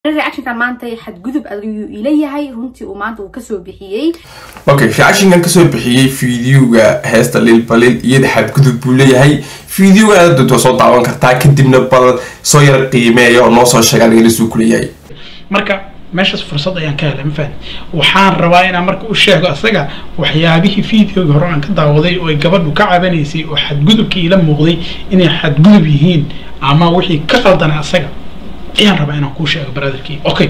reactionkan maanta xadgudub ayuu ileeyahay runtii uu maanta uu kasoo bixiyey okay reactionkan kasoo bixiyey fideoga heesta lilbalil iyada xadgudub buu leeyahay fideoga aad doonto soo daawan kartaa kadibna bal soo yar qiimeeya oo noo soo sheegaan ilasuu kuleeyahay marka meeshaas fursad ayaan ka helay mafahad waxaan rabaa inaan marka u sheego asaga waxyaabihii videoga hore aan ka daawaday oo ay gabadhu ka cabanaysay oo xadgudubkii ila muuqday inay xadgudub yihiin ama wixii ka qaldanay asaga ayaan rabaa inaan kuu sheego brotherkii okay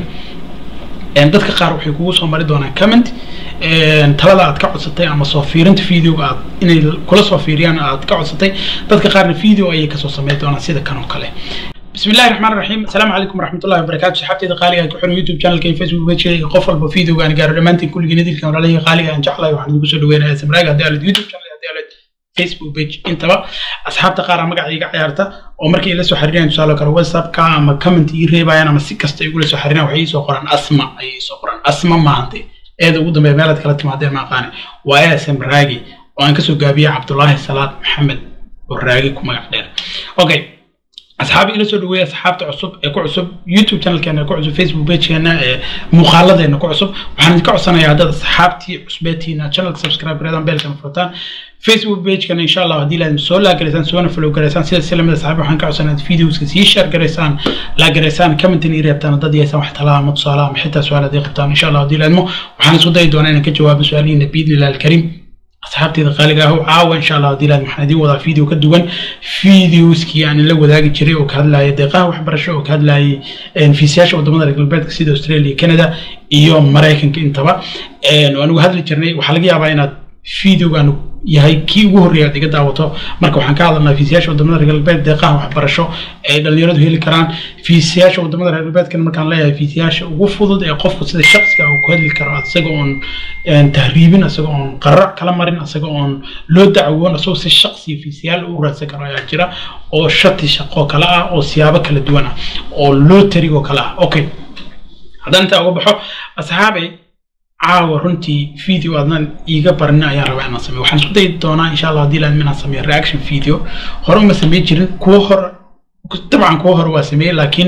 dadka qaar waxay kugu soo mari doonaan comment talada aad ka codsatay ama soo fiirinta videoga aad inay kula soo fiiriyaan aad ka codsatay dadka qaarna video ayay kasoo sameyn doonaan sida kan oo kale بسم الله الرحمن الرحيم السلام عليكم ورحمة الله وبركاته صحابتي قالي كحر يوتيوب شانل كي فيسبوك بيج قفل بفيديو كان قالوا دمانتي كل جنيد كان علي قالي ان جعله waxaan ugu soo dhaweynaa samraag hadii aad youtube channel hadii aad facebook page intaba asxaabta qaar magacayga ciyaarta oo markii la soo xiriireen tusaale kale whatsapp ka ama comment ii reebayaan ama si kasta igu la soo xiriireen waxay soo qoraan asma ayay soo qoraan asma maahante eeda ugu dambeeya meelaad kala timaadeen ma aqaani waa samraagi oo aan kasoo gaabiyay cabdullaahi salaad maxamed oo raagi ku magac dheer okay asxaabi ila soo dhaweeya asxaabta cusub ee ku cusub youtube channelkeena ku cusub facebook pagekeena ee muuqaaladeena ku cusub waxaan idinka codsanayaa haddaad asxaabtii cusbeetiina channelka subscribe gareedaan beelkana furtaan facebook pagekana insha allah haddii laadin soo laagaraysaan soona follow garaysaan sida silamada asxaabi waxaan ka codsanayaa ad videoska sii share garaysaan laagaraysaan commentin ii reebtaan dad yeesaan wax talaa ama tusaalaha ama xitaa su-aal haddii qabtaan insha allah haddii laadmo waxaan isku dayi doonaa inaan ka jawaabo su-aalihiina biidnillahi alkariim asxaabteeda qaaliga ah caawa insha allah haddii laad waxaan idiin wadaa video ka duwan videoskii aan la wadaagi jiray oo ka hadlayay deeqaha waxbarasho oo ka hadlayay fiisayaasha wadamada reer galbeedka sida australia canada iyo maraykanka intaba waan uga hadli jirnay waxaa laga yaabaa inaad videogan yahay kii ugu horreeya aad iga daawato marka waxaan ka hadalnaa fiisayaasha wadamada reer galbeed deeqaha waxbarasho ay dhalinyaradu heli karaan fiisayaasha wadamada reer galbeedkana markaan leeyahay fiisayaasha ugu fudud ee qofku sida shaksiga uu ku hadli karo isaga oon tahriibin isaga oon qarac kala marin isaga oon loo dacwoon isagoo si shaksiya fiisayaal u raadsan karo ayaa jira oo shati shaqo kale ah oo siyaabo kala duwan ah oo lootarigoo kale ah okay haddaan intaa uga baxo asxaabay caawa runtii video aadnan iiga barin ayaan rabaa inaan sameeyo waxaan isku dayi doonaa insha allah haddii laadmin inaan sameeyo reaction video hore uma sameyn jirin kuwo hore dabcan kuwo hore waa sameeyey laakiin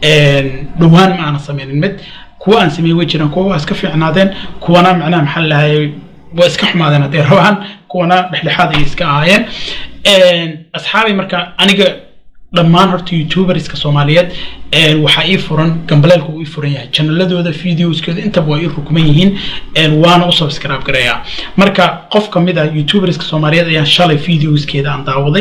dhowaan ma aanan sameynin mid kuwa aan sameeyey way jiraan kuwa waa iska fiicnaadeen kuwana macnaha maxaa lahayay waa iska xumaadeen hadday rabaan kuwana dhexdhexaad ayay iska ahaayeen asxaabay marka aniga dhammaan horta youtuberska soomaaliyeed waxaa ii furan gambaleelka uu ii furan yahay chanaladooda videoskooda intaba waa ii rukman yihiin waana u subscribe gareeyaa marka qof kamid ah youtuberska soomaaliyeed ayaan shalay videoskeeda aan daawaday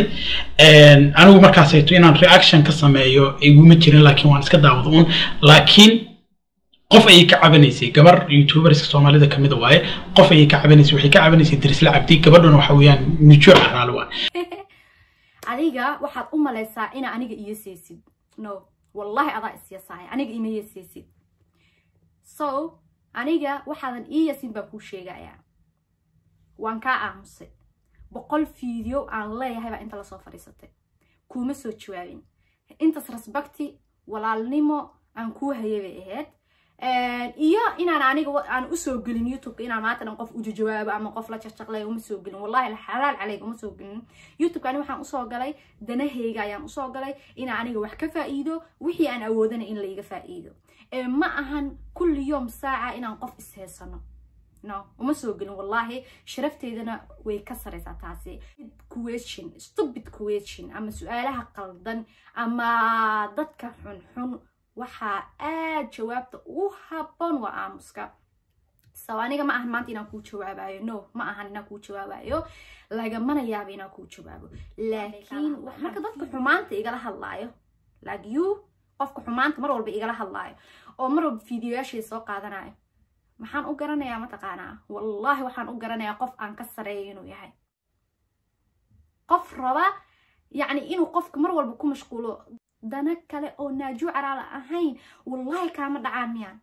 anigu markaasayto inaan reaction ka sameeyo iguma jirin laakiin waan iska daawada un laakiin qof ayay ka cabanaysay gabar youtuberska soomaalida kamid waaye qof ayay ka cabanaysay waxay ka cabanaysay dirisla cabdi gabadhuna waxa weeyaan nujuuc raali waa adiga waxaad u malaysaa ina aniga iyo seysid no wallahi adaa isyasahay aniga ima yaseysid so aniga waxaadan ii yasin baan kuu sheegayaa waan kaa aamusay boqol video aan leeyahay baa inta lasoo fadhiisatay kuuma soo jawaabin intaas rasbakti walaalnimo aan kuu hayay bay ahayd iyo inaan aniga aan usoo gelin youtubeka inaan maanta dhan qof uja jawaabo ama qof la jaqjaqlay uma soo gelin wallahi xalaal caleyga uma soo gelin youtubeka ani waxaan usoo galay danaheyga ayaan usoo galay inaan aniga wax ka faa'iido wixii aan awoodana in laiga faa'iido ma ahan kulli yoom saaca inaan qof isheysano no uma soo gelin wallahi sharafteedana way ka saraysaa taasi question stupid question ama su-aalaha qaldan ama dadka xunxun waxaa aad jawaabta ugu habboon waa aamuska so aniga ma ahan maanta inaan kuu jawaabayo no ma ahan inaan kuu jawaabayo lagamana yaaba inaan kuu jawaabo laakiin marka dadka xumaanta igala hadlaayo like you qofka xumaanta mar walba igala hadlaayo oo mar walba videoyaashay soo qaadanayo maxaan u garanayaa mataqaanaa wallahi waxaan u garanayaa qof aan ka sareeyo inuu yahay qof raba yacni inuu qofka mar walba ku mashquulo dana kale oo naaju caraala ahayn wallahi kaama dhacaan miyaan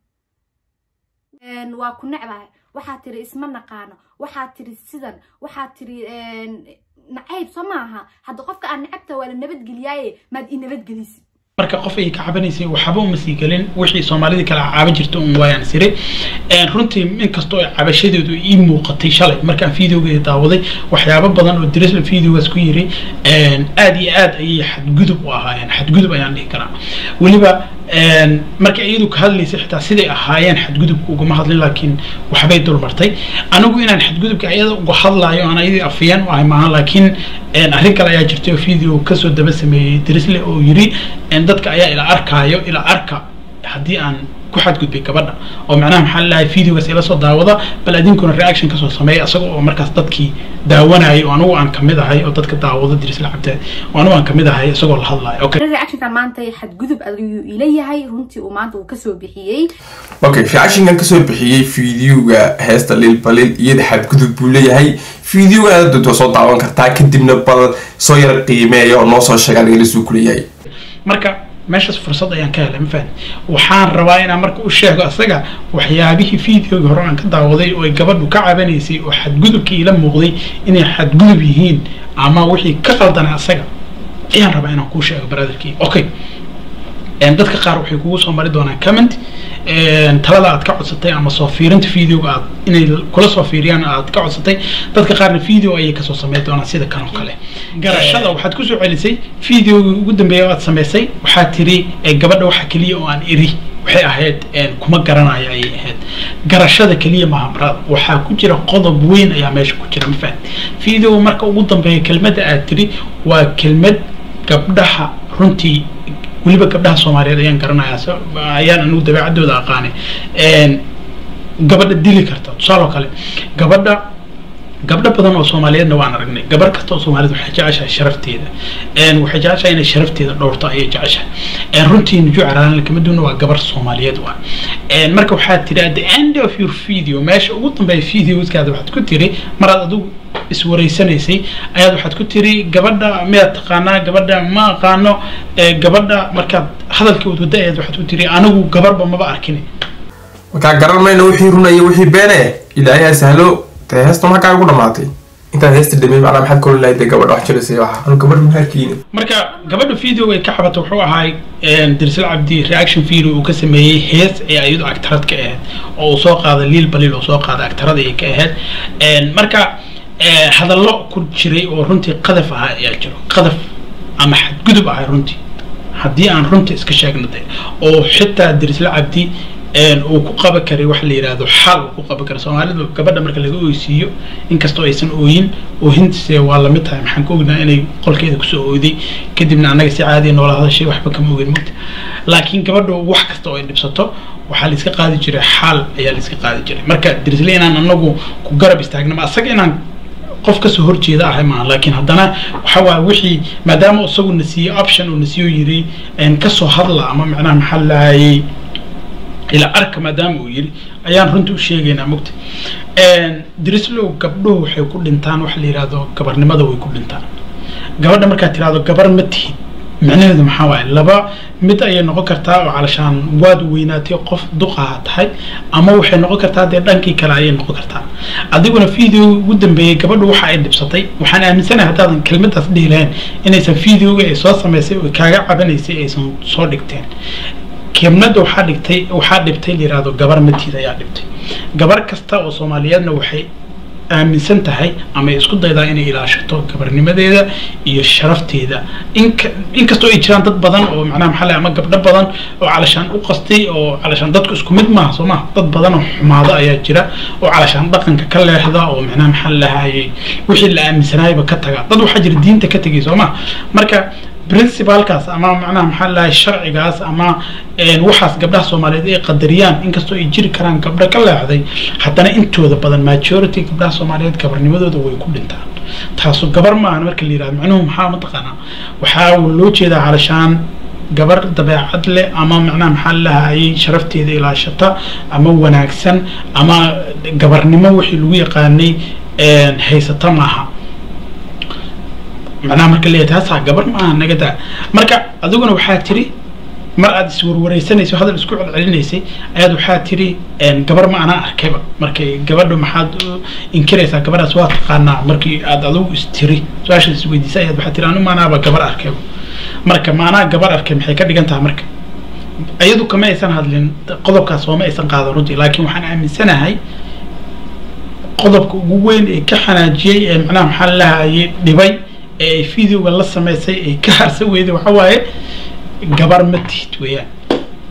waa ku necbahay waxaa tiri isma naqaano waxaa tiri sidan waxaa tiri nacayb soo maaha hadda qofka aan necabta waa la nabadgeliyaaye maad i nabadgelisid marka qof ay ka cabanaysay waxba uma sii gelin wixii soomaalida kale caaban jirta un waayaan siri runtii inkastoo ay cabashadeedu ii muuqatay shalay markaan videogeeda daawaday waxyaabo badan oo dirisla videogaas ku yiri aad iyo aad ayay xadgudub u ahaayeen xadgudub ayaan dhihi karaa weliba markay iyadu ka hadlaysay xitaa siday ahaayeen xadgudubka ugama hadlin laakiin waxbay dulmartay anigu inaan xadgudubka iyada uga hadlaayo aan ayadii afiyeen u ahay maahan laakiin arrin kale ayaa jirtay oo video kasoo daba sameeyey drisle oo yiri dadka ayaa ila arkaayo ila arka haddii aan ku xadgudbay gabadha oo macnaha maxaa lalahay videogaas ila soo daawada bal adinkuna reaction kasoo sameeya isaga oo markaas dadkii daawanayay oo anigu aan kamid ahay oo dadka daawada dirisla cabdeed oo anigu aan kamid ahay isagoo la hadlayo okay reactionka maanta xadgudub ayuu ila yahay runtii uu maanta uu kasoo bixiyey okay reactionkan kasoo bixiyey videoga heesta lil balil iyada xadgudub buu leeyahay videoga aad doonto soo daawan kartaa kadibna bal soo yar qiimeeya oo noo soo sheega aniga lasoo kuleeyahay marka meeshaas fursad ayaan ka helay mafahad waxaan rabaa inaan marka u sheego asaga waxyaabihii videoga hore aan ka daawaday oo ay gabadhu ka cabanaysay oo xadgudubkii ila muuqday inay xadgudub yihiin ama wixii ka qaldanay asaga ayaan rabaa inaan kuu sheego brotherkii okay dadka qaar waxay kugu soo mari doonaan comment talada aad ka codsatay ama soo fiirinta videoga aad inay kula soo fiiriyaan aad ka codsatay dadka qaarna video ayay kasoo sameyn doonaan sida kan oo kale garashada waxaad kusoo celisay videogii ugu dambeeya aad samaysay waxaad tiri gabadha waxa keliya oo aan iri waxay ahayd kuma garanayo ayay ahayd garashada keliya maaha marada waxaa ku jira qodob weyn ayaa meesha ku jira mafahad video marka ugu dambeeya kelmadda aad tiri waa kelmad gabdhaha runtii weliba gabdhaha soomaaliyeed ayaan garanayaa ayaan anigu dabeecadooda aqaanay gabadha dili karta tusaale oo kale gabadha gabdho badan oo soomaaliyeedna waan aragnay gabar kasta oo soomaaliyeed waxay jeceshahay sharafteeda waxay jeceshahay inay sharafteeda dhowrto ayay jeceshahay runtii nujuuc araan lakamaduna waa gabar soomaaliyeed waa marka waxaad tiri at the end of your video meesha ugu dambeeya videoskaada waxaad ku tiri maraad adigu iswareysanaysay ayaad waxaad ku tiri gabadha miyaad taqaanaa gabadha ma aqaano gabadha markaad hadalkii wadwada ayaad waxaad ku tiri anigu gabarba maba arkin markaa garan mayna wixii runaya wixii beene ilaahay ha sahlo dee heesta maxaa ugu dhamaatay intaad heesta dhamey macnaa maxaad kolin lahayd dee gabadha wax jiraysay waxa anu gabadha maharkiina marka gabadha video ay ka xabatay wuxuu ahay dirsal cabdi reaction video uu ka sameeyey hees ee ayadu agtarad ka ahayd oo uu soo qaaday liil baliil oo soo qaaday agtarada ay ka ahayd marka hadallo ku jiray oo runtii qadaf ahaa ayaa jiro qadaf ama xadgudub ahay runtii haddii aan runta iska sheegno de oo xitaa dirisla cabdi uu ku qaban karay waxa la yidhahdo xal uu ku qaban karay soomaalidu gabadha marka laga oysiiyo inkastoo aysan ooyin oohintise waa lamid tahay maxaan ka ognaa inay qolkeeda kusoo ooday kadibna annaga si caadiya noola hadashay waxba kama ogin mogta laakiin gabadhu wax kasta oo ay dhibsato waxaa la iska qaadi jiray xaal ayaa la iska qaadi jiray marka dirisle inaan anagu ku garab istaagno ma asaga inaan qof kasoo horjeeda ahay maaha laakiin haddana waxa waaya wixii maadaama isagu na siiyey option uu na siiyo yiri kasoo hadla ama macnaha maxaa lahayay ilaa arka maadaama uu yiri ayaan runta u sheegaynaa mogta drislow gabdhuhu waxay ku dhintaan waxa la yidhahdo gabarnimada way ku dhintaan gabadha markaad tirahdo gabar ma tihid micnaheedu maxaa waaye laba mid ayay noqon kartaa oo calashaan waad weynaatay qof duqaha tahay ama waxay noqon kartaa dee dhankii kale ayay noqon kartaa adiguna video ugu dambeeyey gabadhu waxa ay dhibsatay waxaan aaminsanahay haddaadan kelmadaas dhihi lahayn inaysan videoga ay soo samaysay oo kaaga cabanaysay aysan soo dhigteen kelmada waxaa dhigtay waxaa dhibtay layihahdo gabar matiid ayaa dhibtay gabar kasta oo soomaaliyeedna waxay aaminsan tahay ama ay isku daydaa inay ilaashato gabarnimadeeda iyo sharafteeda inka inkastoo ay jiraan dad badan oo macnaha maxaa lay ama gabdho badan oo calashaan u qastay oo calashaan dadku isku mid maaha soo maha dad badan oo xumaado ayaa jira oo calashaan dhaqanka ka leexda oo macnaha maxaa lahayay wixii la aaminsanaayba ka taga dad waxaa jira diinta ka tegay soo maha marka principalkaas ama macnaha maxaa lahay sharcigaas ama waxaas gabdhaha soomaaliyeed ay qadariyaan inkastoo ay jiri karaan gabdho ka leexday haddana intooda badan majority gabdhaha soomaaliyeed gabarnimadooda way ku dhintaan taasu gabar maahan marka la yihahdo macnuhu maxaa mataqaanaa waxaa loo jeedaa calashaan gabar dabeecad leh ama macnaha maxaa lahayay sharafteeda ilaashata ama wanaagsan ama gabarnimo wixii lagu yaqaanay haysata maaha macnaha marka leeyahay taasaa gabar ma aha naga daa marka adiguna waxaa tiri mar aad iswarwareysanayso hadal isku celcelinaysay ayaad waxaa tiri gabar ma anaa arkayba markay gabadhu maxaad inkiraysaa gabadhaas waa taqaanaa markii aad adigu istiri su-aashaas isweydiisay ayaad waxaa tiri anu maanaaba gabar arkayba marka maanaa gabar arkay maxay ka dhigan tahay marka iyadu kama aysan hadlin qodobkaas sooma aysan qaadan runtii laakiin waxaan aaminsanahay qodobka ugu weyn ee ka xanaajiyey ee macnaha maxaa lahayay dhibay ee ay videoga la samaysay ay ka harsan weyday waxa waaye gabar ma tihid weeyaan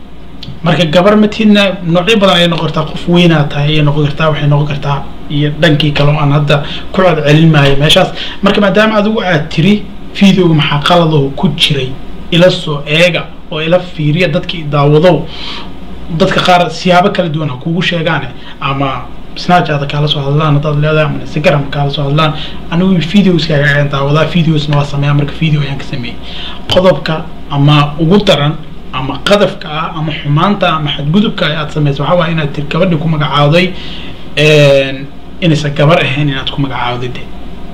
marka gabar matiidna noocyo badan ayay noqon kartaa qof weynaa tahay ayay noqon kartaa waxay noqon kartaa iyo dhankii kale oo aan hadda ku codcelin maayo meeshaas marka maadaama adigu aad tiri videoga maxaa qaladoo ku jiray ila soo eega oo ila fiiriya dadkii daawadow dadka qaar siyaabo kala duwan ha kugu sheegaane ama snapchat kaala soo hadlaan haddaad leedahay ama instagram kaala soo hadlaan anigu videoskaaga ayaan daawadaa videosna waa sameeyaa marka video ayaan ka sameeyey qodobka ama ugu daran ama qadafka ah ama xumaanta ama xadgudubka aad samayso waxaa waaya inaad tir gabadhii ku magacaawday inaysan gabar ahayn inaad ku magacaawday de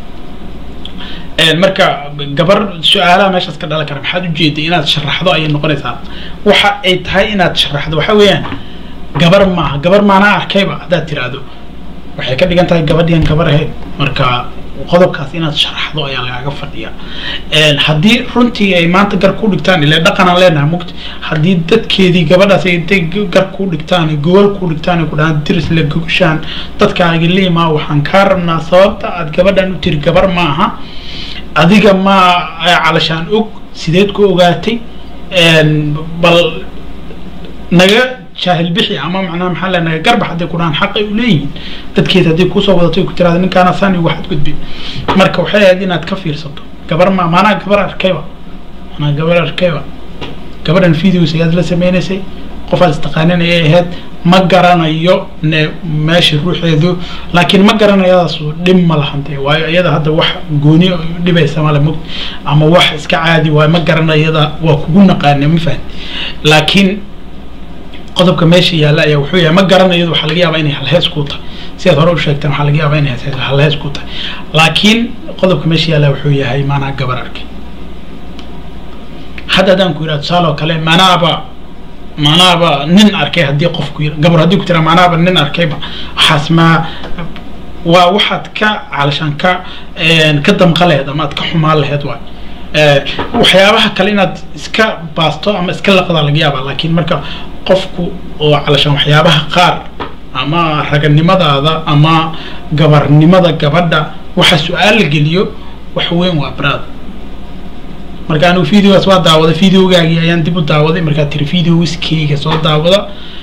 marka gabar su-aalaha meeshaas ka dhalan kara maxaad ujeeday inaad sharaxdo ayay noqonaysaa waxa ay tahay inaad sharaxdo waxa weeyaan gabar maaha gabar maanaa arkayba haddaad tiraahdo waxay ka dhigan tahay gabadhian gabar ahayd marka qodobkaas inaad sharaxdo ayaa lagaaga fadhiya haddii runtii ay maanta gar ku dhigtaan ile dhaqanaan leenahay mugta haddii dadkeedii gabadhaas ay intay gar ku dhigtaan gogol ku dhigtaan ku dhahaan diris la gogashaan dadkaaga liimaa waxaan kaa rabnaa sababta aad gabadhan u tiri gabar maaha adiga ma calashaan og sideed ku ogaatay bal naga jaahil bixi ama macnaha maxaa le naga garbax hadday ku dhahaan xaqay u leeyihiin dadkeed haddii kusoo wadatay ku tiraada ninkaana sani waxaad gudbi marka waxay ahayd inaad ka fiirsato gabar ma maanaa gabar arkayba maanaa gabar arkayba gabadhan videos ayaad la sameynaysay qofaad istaqaanin ayay ahayd ma garanayo ne meesha ruuxeedu laakiin ma garanayadaasu dhib ma lahante waayo iyada hadda wax gooni dhibaysa male mug ama wax iska caadi waayo ma garanayada waa kugu naqaane ma fahan laakiin qodobka meesha yaalla ayaa wuxuu yahay ma garanayadu waxaa laga yaabaa inay halhees ku tahay sidaad hore u sheegteen waxaa laga yaabaa inay halhees ku tahay laakiin qodobka meesha yaalla wuxuu yahay maanaa gabar arkay hadda haddaan ku yidhaha tusaale oo kale maanaaba maanaaba nin arkay haddii qofku yidha gabar haddii ku tira maanaaba nin arkayba waxaas maa waa waxaad ka calashaan ka ka damqa laheed ama aad ka xumaan laheed waay waxyaabaha kale inaad iska baasto ama iska laqdaa laga yaabaa laakiin marka qofku oo calashaan waxyaabaha qaar ama raganimadaada ama gabarnimada gabadha waxa su-aal la geliyo wax weyn waa baraad marka anigu videogaas waa daawaday videogaagii ayaan dib u daawaday markaad tiri videowiskeyga soo daawada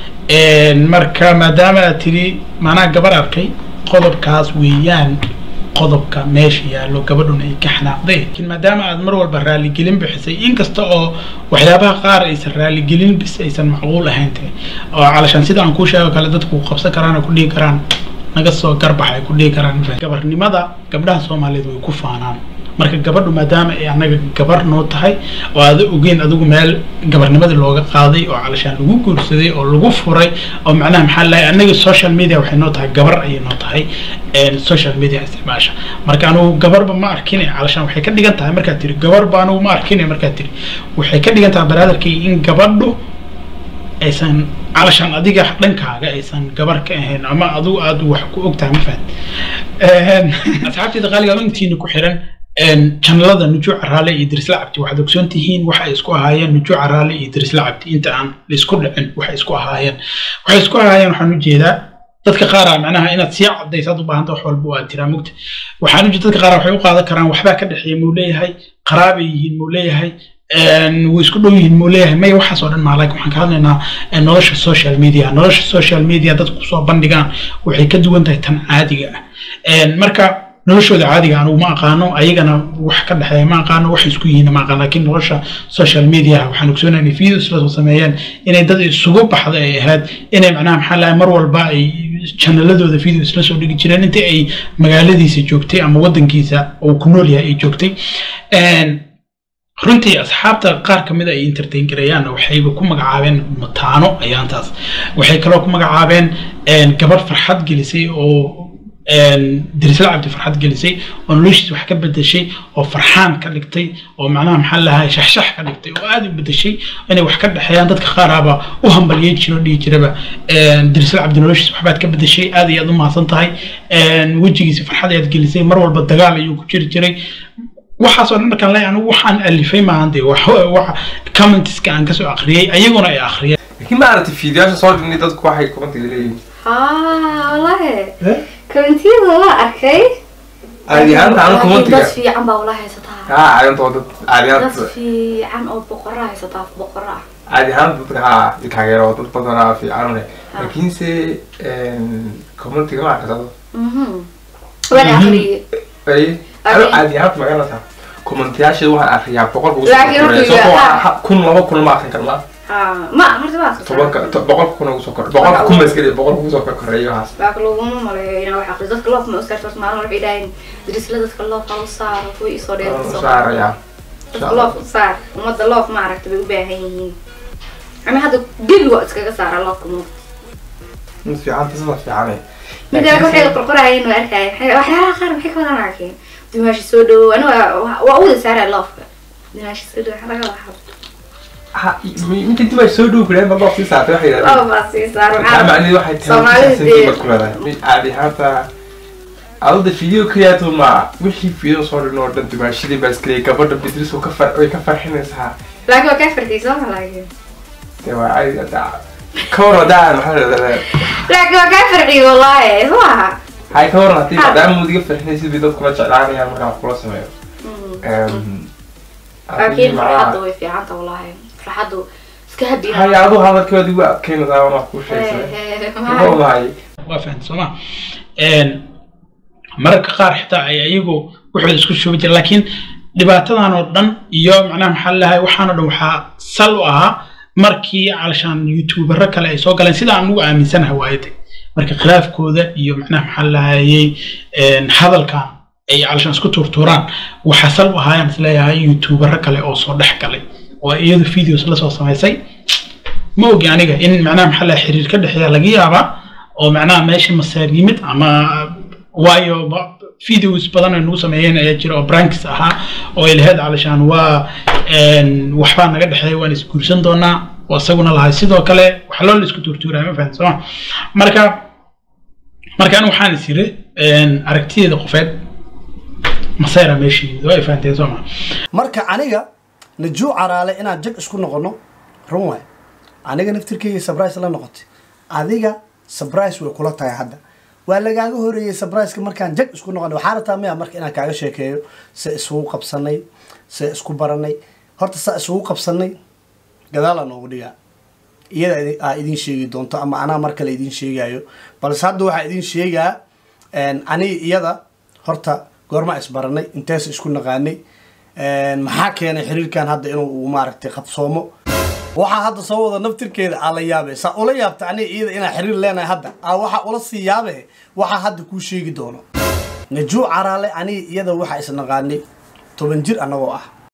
marka maadaama aad tiri maanaa gabar arkay qodobkaas weeyaan qodobka meesha yaallo gabadhuna ay ka xanaaqday laakiin maadaama aad mar walba raaligelin bixisay inkasta oo waxyaabaha qaar aysan raaligelin bis aysan macquul ahayn tahay oo calashaan sida aan kuu sheego kale dadku qabsan karaan oo ku dhihi karaan naga soo garbax ay ku dhihi karaan gabarnimada gabdhaha soomaaliyeed way ku faanaan marka gabadhu maadaama ay annaga gabar noo tahay oo aada ogeyn adigu meel gabarnimadii looga qaaday oo calashaan lagu guursaday oo lagu furay oo macnaha maxaa lahay annaga social media waxay noo tahay gabar ayay noo tahay social media isticmaasha marka anugu gabarba ma arkin calashaan waxay ka dhigan tahay markaad tiri gabarba anugu ma arkin markaad tiri waxay ka dhigan tahay baraadarkii in gabadhu aysan calashaan adiga dhankaaga aysan gabar ka ahayn ama adigu aada wax ku ogtahay ma fahad asxaabteeda qaaliga intiina ku xiran janalada nujuuc caraale iyo dirisla cabdi waxaad ogsoon tihiin waxay isku ahaayeen nujuuc caraale iyo dirisla cabdi inta aan laisku dhicin waxay isku ahaayeen waxay isku ahaayeen waxaan ujeedaa dadka qaara macnaha inaad sii cadaysaad u baahanta wax walba waa tiraa mugta waxaan ujeeda dadka qaar waxay u qaadan karaan waxbaa ka dhexeeya muu leeyahay qaraabay yihiin muu leeyahay way isku dhow yihiin muu leeyahay maya waxaas oo dhan maa laakiin waxaan ka hadlaynaa nolosha social media nolosha social media dadku kusoo bandhigaan waxay ka duwan tahay tan caadiga ah marka noloshooda caadiga anugu ma aqaano ayagana wax ka dhexeeya ma aqaano wax isku yihiin ma aqaano laakiin nolosha social media waxaan ogsoonahay inay videos la soo sameeyeen inay dad isugu baxda ay ahayd inay macnaha maxaa lahay mar walba ay chanaladooda videos la soo dhigi jireen intii ay magaaladiisa joogtay ama wadankiisa uu ku nool yahay ay joogtay runtii asxaabta qaar ka mid a ay entertain gareeyaanna waxayba ku magacaabeen mataano ayaantaas waxay kaloo ku magacaabeen gabadh farxad gelisay oo dirisla cabdi farxad gelisay oo noloshiis wax ka bedeshay oo farxaan ka dhigtay oo macnaha maxaa lahay shaxshax ka dhigtay oo aada u bedeshay inay wax ka dhexeeyaan dadka qaaraaba u hambaliyey jiro dhihi jiraba dirisla cabdi noloshiis waxbaad ka bedeshay aad iyo aad u mahadsan tahay wejigiisa farxad ayaad gelisay mar walba dagaal ayuu ku jiri jiray waxaasoo dhan markaan leeyahay anigu waxaan alifay maahan dee wax commentiska aan kasoo akhriyey ayaguna ay akhriyeen laakiin ma aragtay fiidiyaasha soo dhignay dadku waxay commentiga leeyihiin haa walahi kommentiyada waa arkay caadi ahaanta anu commentiga dad fiican baa wala haysataa haa caadanta waa dad dad caadiyaanta fiican oo boqora haysataa boqora ah caadi ahaan dadka haa taageero dad badanaa fiican laakiinse commentiga ma arkasado waan akhriyey ay Adi- ado caadi ahaan magaranaysaa commentayaasha waxaan akriyaa boqol kugu Laakiin wuxuu yahay- kun laba kun ma akrin karnaa ma horta waa tobanka to- boqol kun ugu soo kor boqolka kun maskeli boqol kugu soo korkoreeyo haas laakiin laguma maleeyo inaa wax aqriyo dadka loof ma uskarto maalin waxay dhahayn darisla dadka loof ha u saaro kuwa isoo dheer Waan u saarayaa dadka loof u saar ummadda loof ma aragta bay u baahan yihiin ani hadda gebigo iskaga saara loofka mu mid fiican tasada fiicane midda waxay qorqorayeen waa arkaya waxyaalaha qaar maxay ka wadan arkeen dimaashi soo dhawow ani waa waa u wada saaraya loofka dimaashi soo dhawow waxa laga wada ha inta dib ay soo dhow kureen bal sii saartay waxay yidhahdeen loof baa sii saar maxaa macnaheed waxay tahay Soomaalida sentiment dee- ku leedahay mid caadi ahaanta adada video creator ma wixii video soo dhin oo dhan dimaashadii baa iskaleeyay gabadha bidris oo ka far way ka farxinaysaa laakiin waa kaa fartay soo ma laakiin dee waa caadi hadda ka waran haddaan maxaa leedahay laakiin waa kaa farciy wallaahi soo aha hay ka waran haddii Ha. maadaama mudiga farxinaysid bay dadkula jeclaanayaan markaan wax kula sameeyo laakiin farxaddu way fiicanta wallaahi farxaddu iska habiya hay aduu hadalkeedi waa adkeynaysaa waan wax kuu sheegsaday muxuu lahay waa fahamta sooma mararka qaar xitaa ay ayagu waxooda isku shubi jira laakiin dhibaatadan oo dhan iyo macnaha maxaa lahay waxaan oo dhan waxaa sal u ahaa markii calashaan youtubero kale ay soo galeen sida aan ugu aaminsanahay waayade marka khilaafkooda iyo macnaha maxaa lahayey hadalkan ay calashaan isku tuurtuuraan waxaa sal u ahaayaan isleeyahay youtubero kale oo soo dhex galay oo iyadu videos la soo samaysay ma ogi aniga in macnaha maxaa lahay xiriir ka dhexeeya laga yaabaa oo macnaha meesha masaar yimid ama waayo ba- videos badan ay nagu sameeyeen ayaa jira oo branks ahaa oo ay lahayd calashaan waa een, waxbaa naga dhexeeya waan isguursan doonaa oo isaguna lahay sidoo kale wax loo la isku tuurtuuraya ma fahamta sooma marka markaan waxaan is yiri een, aragtideeda qofeed masayra meesha yimid waa ay fahanteen sooma marka aniga najuu caraale inaan jag isku noqono run waay aniga naftirkeyga sabrise la noqotay adiga sabrise way kula tahay hadda waa lagaaga horeeyey sabriceka markaan jag isku noqonay waxaa rataa miya marka inaan kaaga sheekeeyo se isugu qabsanay se isku baranay horta saa isugu qabsanay gadaalaa noogu dhigaa iyada idi- aa idin sheegi doonto ama anaa mar kale idin sheegayo balse hadda waxaa idin sheegaa aniga iyada horta goormaa isbaranay intees isku naqaanay maxaa keenay xiriirkan hadda inuu uu maaragtay qabsoomo waxaa hadda soo wada naftirkeeda aa la yaabe saa ula yaabta aniga iyada inaa xiriir leenahay hadda aa waxaa ula sii yaabe waxaa hadda kuu sheegi doono najuu caraale aniga iyada waxaa isnaqaanay toban jir annagoo ah